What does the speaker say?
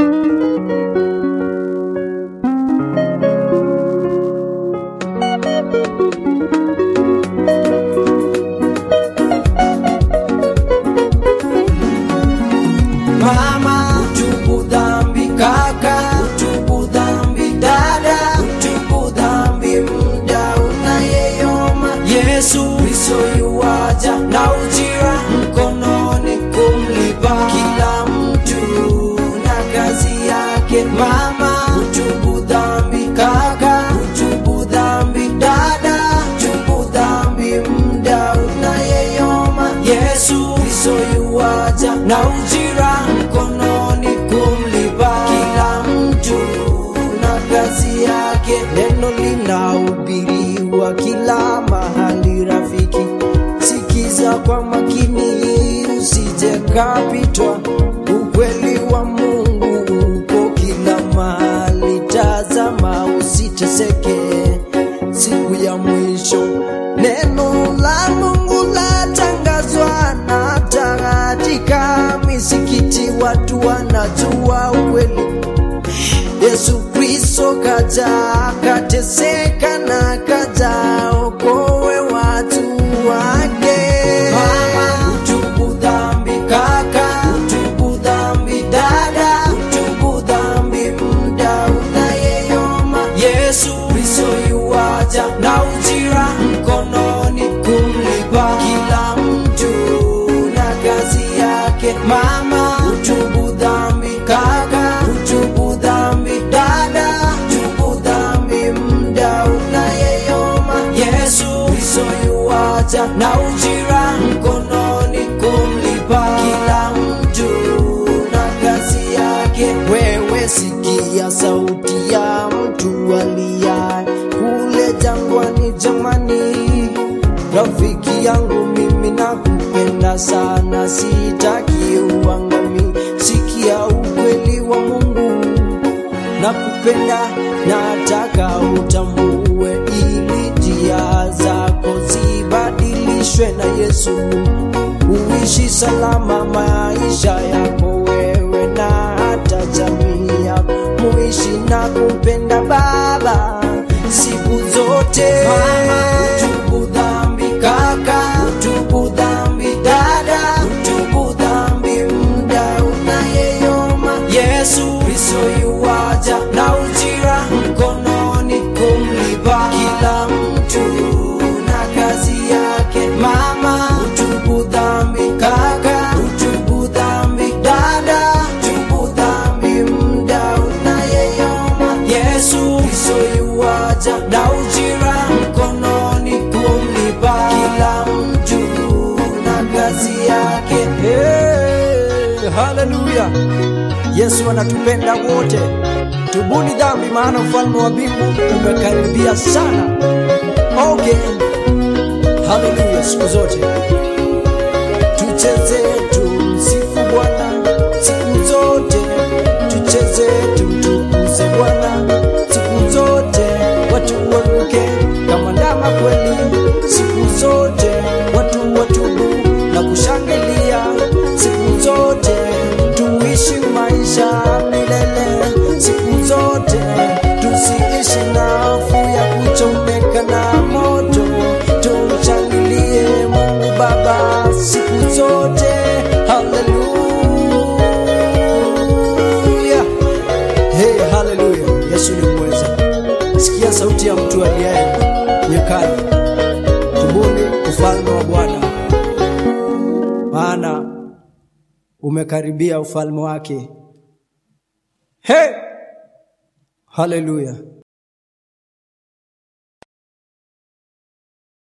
Mama, utubu dhambi kaka, utubu dhambi dada, utubu dhambi mda unayeyoma. Yesu Kristo yuwaja na ujira mkononi kumlipa kila mtu na kazi yake. Mama, utubu dhambi kaka, utubu dhambi dada, utubu dhambi mda unayeyoma. Yesu Kristo yuwaja na ujira mkononi kumlipa kila mtu na kazi yake. Neno linahubiriwa kila mahali, rafiki, sikiza kwa makini, usije kapitwa. Ukweli wa Mungu uko kila mahali, tazama usiteseke siku ya mwisho. Neno la Mungu latangazwa na hata katika misikiti watu wanajua ukweli. Yesu Kristo kaja akateseka na kaja okoe watu wake. Mama, utubu dhambi kaka, utubu dhambi dada, utubu dhambi mda unayeyoma. Yesu Kristo yuwaja na ujira mkononi kumlipa kila mtu na kazi yake. Mama, utubu dhambi kaka, utubu dhambi dada, utubu dhambi mda unayeyoma. Yesu Kristo yuwaja na ujira mkononi kumlipa kila mtu na kazi yake. Wewe sikia sauti ya mtu aliye kule jangwani, jamani, rafiki yangu mimi nakupenda sana, sitaki uangami. Sikia ukweli wa Mungu, nakupenda, nataka utambue, ili njia zako zibadilishwe na Yesu, uishi salama maisha yako wewe na hata jamii yako, muishi na kumpenda Baba siku zote. Mama, utubu dhambi kaka, utubu dhambi dada, utubu dhambi mda unayeyoma. Yesu Kristo yuwaja na ujira mkononi kumlipa kila mtu na kazi yake. Mama, utubu dhambi kaka, utubu dhambi dada, utubu dhambi mda unayeyoma. Yesu Kristo yuwaja na ujira mkononi kumlipa kila mtu na kazi yake. Hey, haleluya! Yesu anatupenda wote. Tubuni dhambi, maana ufalme wa mbingu umekaribia sana. Okay, haleluya, siku zote tucheze, tumsifu Bwana siku zote, tucheze, tumtukuze Bwana siku zote, watu waruke kama ndama kweli siku zote, watu watubu na kushangilia siku zote, tuishi maisha milele siku zote, tusiishi na hofu ya kuchomeka na moto, tumshangilie Mungu Baba siku zote. Haleluya, hey, haleluya! Yesu ni mweza. Sikia sauti ya mtu aliaye nyekani, tubuni ufalme wa Bwana, maana umekaribia ufalme wake. Hey! Haleluya.